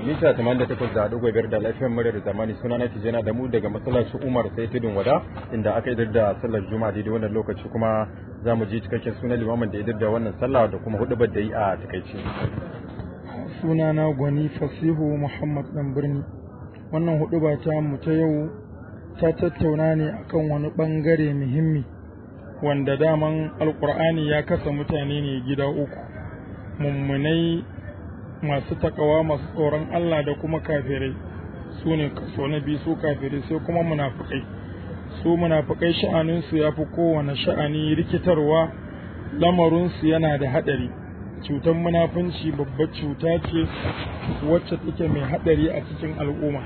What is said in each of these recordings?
mita 88 da dogo biyar da lafiyar muryar zamani suna na tijana da mu daga masallacin umar sai tudun wada inda aka idar da sallar juma'a daidai wannan lokaci kuma za mu ji cikakken sunan limamin da idar da wannan sallah da kuma hudubar da yi a takaice sunana gwani fasihu muhammad dan birni wannan huduba ta mu ta yau ta tattauna ne akan wani bangare muhimmi wanda daman alkur'ani ya kasa mutane ne gida uku mummunai masu takawa masu tsoron Allah da kuma kafirai su ne kaso na biyu su kafirai sai kuma munafukai su munafukai sha'aninsu ya fi kowane sha'ani rikitarwa lamarinsu yana da haɗari cutar munafunci babbar cuta ce wacce take mai haɗari a cikin al'umma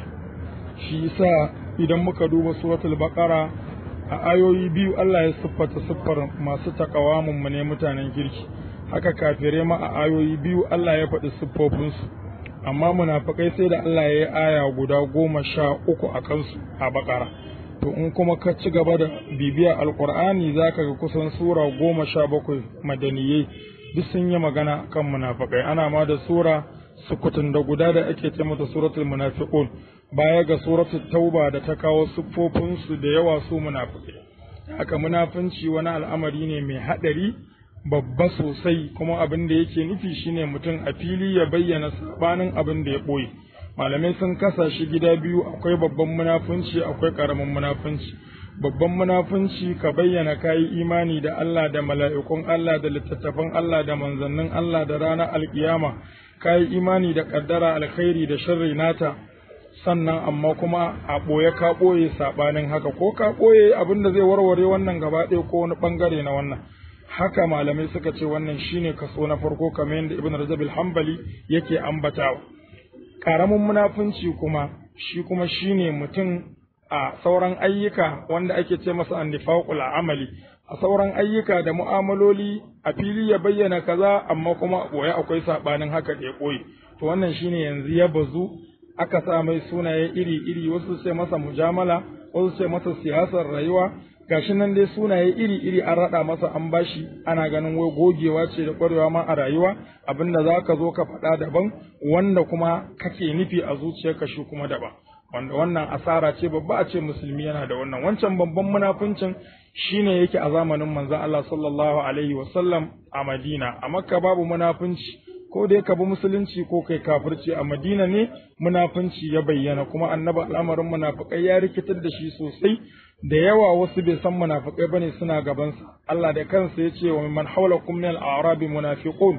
shi yasa idan muka duba suratul baqara a ayoyi biyu Allah ya siffata siffar masu takawa mummune mutanen kirki haka kafirai ma a ayoyi biyu Allah ya faɗi siffofinsu amma munafikai sai da Allah ya yi aya guda goma sha uku a kansu a bakara to in kuma ka ci gaba da bibiya alkur'ani za ka ga kusan sura goma sha bakwai madaniyai duk sun yi magana kan munafikai ana ma da sura sukutun da guda da ake ce mata suratul munafiqun baya ga suratul tauba da ta kawo siffofinsu da yawa su munafikai haka munafunci wani al'amari ne mai haɗari babba sosai kuma abin da yake nufi shine mutum a fili ya bayyana sabanin abin da ya ɓoye malamai sun kasa shi gida biyu akwai babban munafunci akwai ƙaramin munafunci babban munafunci ka bayyana kayi imani da Allah da mala'ikun Allah da littattafan Allah da manzannin Allah da ranar alkiyama kayi imani da ƙaddara alkhairi da sharri nata sannan amma kuma a ɓoye ka ɓoye saɓanin haka ko ka ɓoye abin da zai warware wannan gaba ɗaya ko wani ɓangare na wannan haka malamai suka ce wannan shine kaso na farko kamar yadda ibn rajab al-hanbali yake ambatawa karamin munafunci kuma shi kuma shine mutum a sauran ayyuka wanda ake ce masa annifaqul amali a sauran ayyuka da mu'amaloli a fili ya bayyana kaza amma kuma boye akwai sabanin haka da ya koyi to wannan shine yanzu ya bazu aka sa mai sunaye iri iri wasu sai masa mujamala wasu sai masa siyasar rayuwa gashi nan dai sunaye iri-iri an raɗa masa an bashi ana ganin wai gogewa ce da ƙwarewa ma a rayuwa abinda za ka zo ka faɗa daban wanda kuma kake nufi a zuciyarka shi kuma daban wanda wannan asara ce babba a ce musulmi yana da wannan wancan babban munafuncin shine yake a zamanin manzon Allah sallallahu alaihi wasallam a Madina a Makka babu munafunci ko dai ka bi musulunci ko kai kafirci a Madina ne munafunci ya bayyana kuma annabi al'amarin munafikai ya rikitar da shi sosai da yawa wasu bai san munafikai bane suna gabansa Allah da kansa yace wa man hawlakum min al-a'rabi munafiqun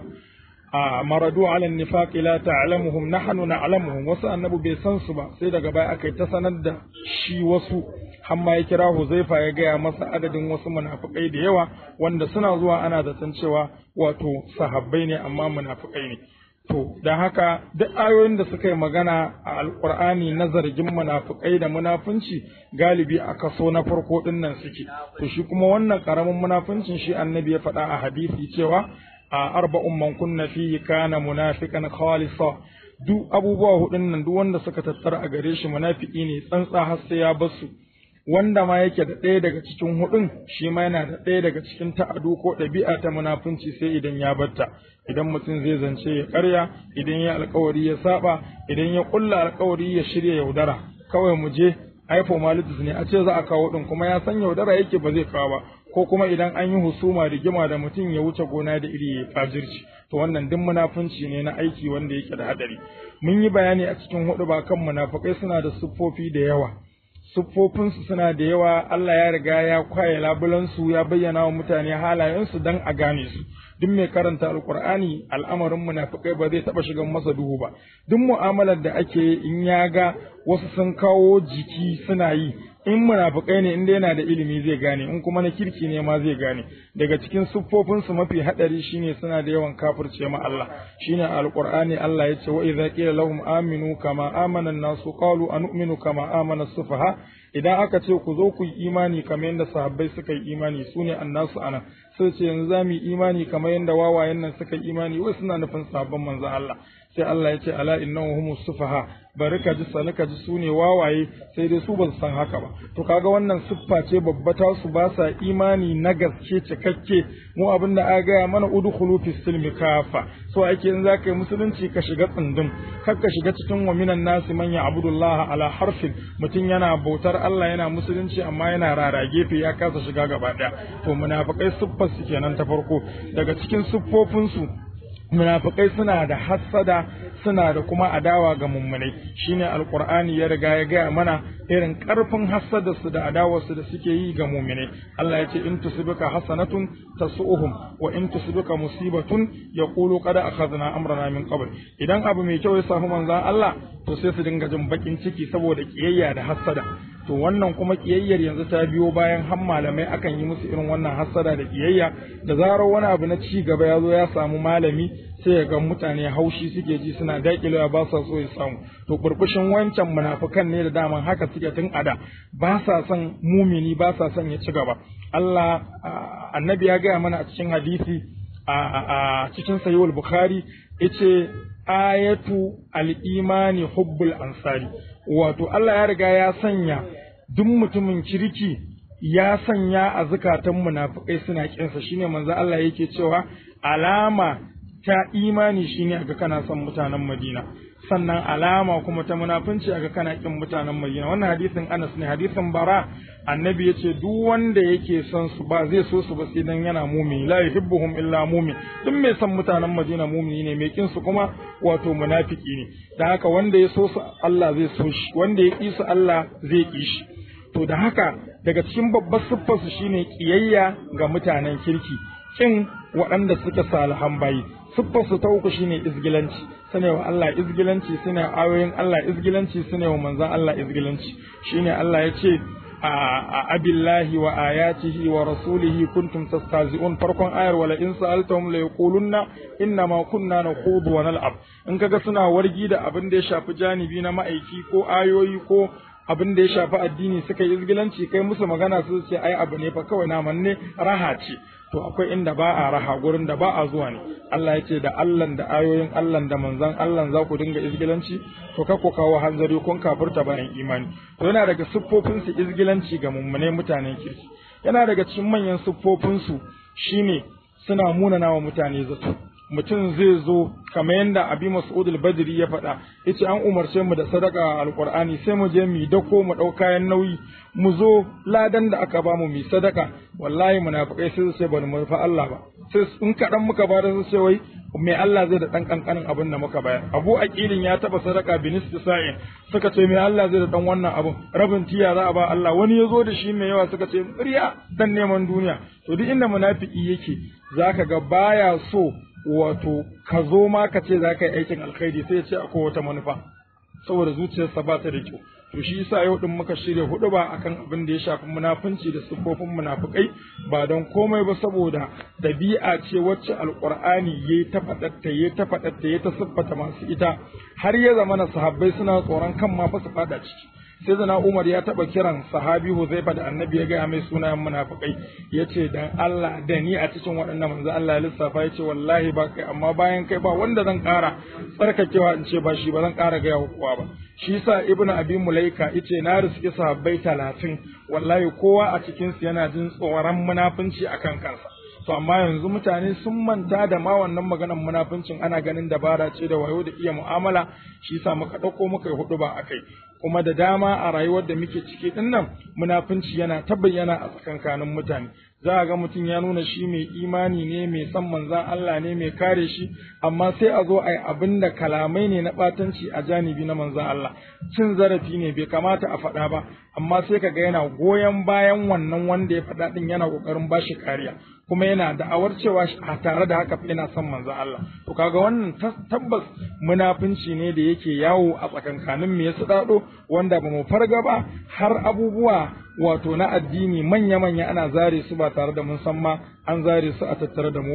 a maradu ala nifaqi la ta'lamuhum nahnu na'lamuhum wasu annabi bai san su ba sai daga baya aka ta sanar da shi wasu hamma ya kira Huzaifa ya gaya masa adadin wasu munafikai da yawa wanda suna zuwa ana zaton cewa wato sahabbai ne amma munafikai ne To, don haka duk ayoyin da suka yi magana a Alƙur'ani na zargin munafukai da munafunci galibi a kaso na farko ɗin nan suke. To, shi kuma wannan ƙaramin munafuncin shi annabi ya faɗa a hadisi cewa a arba'un man kunna fihi kana munafiqan khalisa duk abubuwa hudun nan duk wanda suka tattara a gare shi munafiki ne tsantsa har sai ya basu wanda ma yake da ɗaya daga cikin hudun shi ma yana da ɗaya daga cikin ta'adu ko ɗabi'a ta munafunci sai idan ya batta idan mutum zai zance ya karya idan ya alkawari ya saba idan ya ƙulla alkawari ya shirya yaudara kawai mu je ai formalities ne a ce za a kawo din kuma ya san yaudara yake ba zai kawo ba ko kuma idan an yi husuma rigima da mutum ya wuce gona da iri ya fajirci to wannan duk munafunci ne na aiki wanda yake da hadari mun yi bayani a cikin hudu ba kan munafukai suna da siffofi da yawa siffofinsu suna da yawa Allah ya riga ya kwaye labulansu ya bayyana wa mutane halayensu don a gane su duk mai karanta alkur'ani al'amarin munafikai ba zai taba shigan masa duhu ba duk mu'amalar da ake in ya ga wasu sun kawo jiki suna yi in munafikai ne inda yana da ilimi zai gane in kuma na kirki ne ma zai gane daga cikin siffofinsu mafi hadari shine suna da yawan kafirce ma Allah shine alqur'ani Allah yace wa idza qila lahum aminu kama amana an-nasu qalu anu'minu kama amana as-sufaha idan aka ce ku zo ku yi imani kamar yadda sahabbai suka yi imani sune annasu ana sai ce yanzu za mu yi imani kamar yadda wawayen nan suka yi imani wai suna nufin sahabban manzon Allah sai Allah ya ce ala innahu humus sufaha bari ka ji sani ka ji su ne wawaye sai dai su ba su san haka ba to kaga wannan siffa ce babba ta su ba sa imani na gaske cikakke mu abin da aka gaya mana udkhulu fi silmi kafa so ake in zaka yi musulunci ka shiga tsundum kar ka shiga cikin wa minan nasi man ya'budullah ala harfin mutum yana bautar Allah yana musulunci amma yana rara gefe ya kasa shiga gaba daya to munafikai siffar su kenan ta farko daga cikin siffofin su munafikai suna da hassada suna da kuma adawa ga mummunai shine alqur'ani ya riga ya gaya mana irin karfin hassada su da adawar su da suke yi ga mu'minai Allah ya ce in tusibika hasanatun tasu'uhum wa in tusibika musibatun yaqulu qad akhadna amrana min qabl idan abu mai kyau ya samu manzon Allah to sai su dinga jin bakin ciki saboda kiyayya da hassada to wannan kuma kiyayyar yanzu ta biyo bayan har malamai akan yi musu irin wannan hassada da kiyayya da zarar wani abu na ci gaba ya zo ya samu malami sai ya ga mutane haushi suke ji suna dakilewa ba sa so ya samu to burbushin wancan munafukan ne da daman haka suke tun ada ba sa son mumini ba sa son ya ci gaba Allah annabi ya gaya mana a cikin hadisi a cikin sahihul bukhari yace ayatu al-imani hubbul ansari wato Allah ya riga ya sanya duk mutumin kirki ya sanya a zukatan munafikai suna kinsa shine manzo Allah yake cewa alama ta imani shine aga kana son mutanen Madina sannan alama kuma ta munafunci aga kana kin mutanen Madina wannan hadisin Anas ne hadisin Bara annabi yace duk wanda yake son su ba zai so su ba sai dan yana mumini la yuhibbuhum illa mumin duk mai son mutanen Madina mumini ne mai kin su kuma wato munafiki ne da haka wanda ya so su Allah zai so shi wanda ya ki su Allah zai ki shi to da haka daga cikin babbar siffar su shine kiyayya ga mutanen kirki kin waɗanda suke salihan bayi siffar su ta uku shine izgilanci sune wa Allah izgilanci sune ayoyin Allah izgilanci sune wa manzon Allah izgilanci shine Allah ya ce a abillahi wa ayatihi wa rasulihi kuntum tastazi'un farkon ayar wala in sa'altahum la yaqulunna inna ma kunna nakhudu wa nal'ab in kaga suna wargi da abin da ya shafi janibi na ma'aiki ko ayoyi ko abin da ya shafi addini suka yi izgilanci kai musu magana su ce ai abu ne fa kawai naman ne raha ce to akwai inda ba a raha gurin da ba a zuwa ne Allah ya ce da Allah da ayoyin Allah da manzan Allah za ku dinga izgilanci to ka ku kawo hanzari kun kafurta bayan imani to yana daga siffofin su izgilanci ga mummune mutanen kirki yana daga cikin manyan siffofin su shine suna munana wa mutane zato mutum zai zo kamar yadda abi mas'ud al-badri ya faɗa yace an umarce mu da sadaka alqur'ani sai mu je mu dako mu ɗau kayan nauyi mu zo ladan da aka bamu mu sadaka wallahi munafikai sai su ce bani mu fa Allah ba sai in kaɗan muka ba da su ce wai mai Allah zai da ɗan ƙanƙanin abin da muka bayar abu aqilin ya taɓa sadaka binis sa'in suka ce mai Allah zai da ɗan wannan abin rabin tiya za a ba Allah wani ya zo da shi mai yawa suka ce riya dan neman duniya to duk inda munafiki yake zaka ga baya so wato ka zo ma ka ce za ka yi aikin alkhairi sai ya ce akwai wata manufa saboda zuciyarsa ba ta da kyau to shi yasa yau din muka shirya hudu ba akan abin da ya shafi munafunci da siffofin munafukai ba don komai ba saboda dabi'a ce wacce alqur'ani yayi ta fadatta yayi ta fadatta yayi ta siffata masu ita har ya zama na sahabbai suna tsoron kan ma fa su fada ciki sai zana Umar ya taba kiran sahabi Huzaifa da annabi ya gaya mai sunayen munafikai ya ce dan Allah da ni a cikin waɗannan manzo Allah ya lissafa ya ce wallahi ba kai amma bayan kai ba wanda zan ƙara tsarkakewa in ce ba shi ba zan ƙara gaya wa kowa ba shi yasa Ibn Abi Mulaika yace na riski sahabbai talatin wallahi kowa a cikin su yana jin tsoron munafunci akan kansa to amma yanzu mutane sun manta da ma wannan maganar munafuncin ana ganin dabara ce da wayo da iya mu'amala shi yasa muka ɗauko muka yi hudu ba akai kuma da dama a rayuwar da muke ciki din nan munafunci yana ta bayyana a tsakankanin mutane za a ga mutum ya nuna shi mai imani ne mai san manzan Allah ne mai kare shi amma sai a zo a yi abin da kalamai ne na ɓatanci a janibi na manzan Allah cin zarafi ne bai kamata a faɗa ba amma sai ka ga yana goyon bayan wannan wanda ya faɗa ɗin yana ƙoƙarin ba shi kariya kuma yana da'awar cewa a tare da haka yana son manzan Allah to kaga wannan tabbas munafunci ne da yake yawo a tsakankanin me ya daɗo wanda ba mu farga ba har abubuwa wato na addini manya-manya ana zare su ba tare da mun san ma an zare su a tattare da mu ba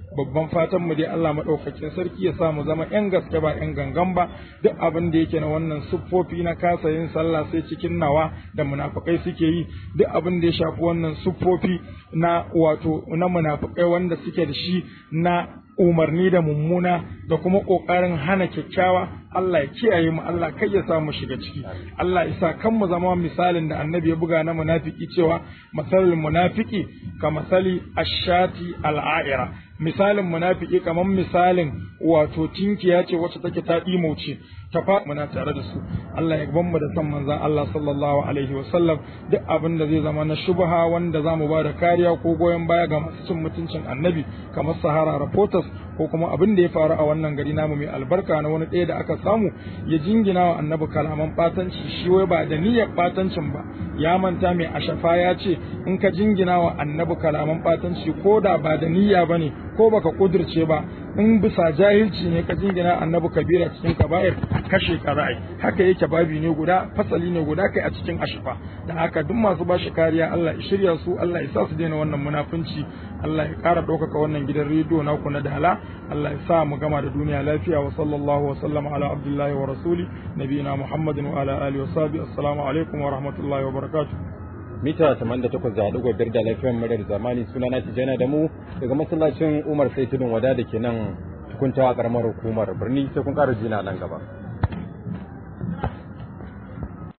babban fatan mu dai Allah madaukakin sarki ya sa mu zama yan gaske ba yan gangan ba duk abin da yake na wannan siffofi na kasa yin sallah sai cikin nawa da munafikai suke yi duk abin da ya shafi wannan siffofi na wato na munafikai wanda suke da shi na umarni da mummuna da kuma ƙoƙarin hana kyakkyawa Allah ya kiyaye mu Allah kai ya sa mu shiga ciki Allah ya sa kan mu zama misalin da annabi ya buga na munafiki cewa masalul munafiki ka masali ashati al'aira misalin munafiki kamar misalin wato tinkiya ce wacce take ta ce ta fa muna tare da su Allah ya ban mu da san manzon Allah sallallahu alaihi wa sallam duk abin da zai zama na shubha wanda zamu ba da kariya ko goyon baya ga masu cin mutuncin annabi kamar Sahara Reporters ko kuma abin da ya faru a wannan gari namu mai albarka na wani ɗaya da aka samu ya jingina wa annabi kalaman batanci shi wai ba da niyyar batancin ba ya manta mai ashafa ya ce in ka jingina wa annabi kalaman batanci ko da ba da niyya bane ko baka kudirce ba in bisa jahilci ne ka jingina annabi kabira cikin kaba'ir kashe ka ra'ayi haka yake babi ne guda fasali ne guda kai a cikin ashafa da haka duk masu ba shi kariya Allah ya shirya su Allah ya sa su daina wannan munafunci Allah ya ƙara ɗaukaka wannan gidan rediyo naku na dala Allah ya sa mu gama da duniya lafiya wa sallallahu wa sallama ala abdullahi wa rasuli nabiyina muhammadin wa ala alihi wa sahbihi assalamu alaikum wa rahmatullahi wa barakatuh mita 88 da haɗu biyar da lafiyar murar zamani suna na tijjana da mu daga masallacin umar sai tudun wada da ke nan tukuntawa karamar hukumar birni sai kun ƙara jina nan gaba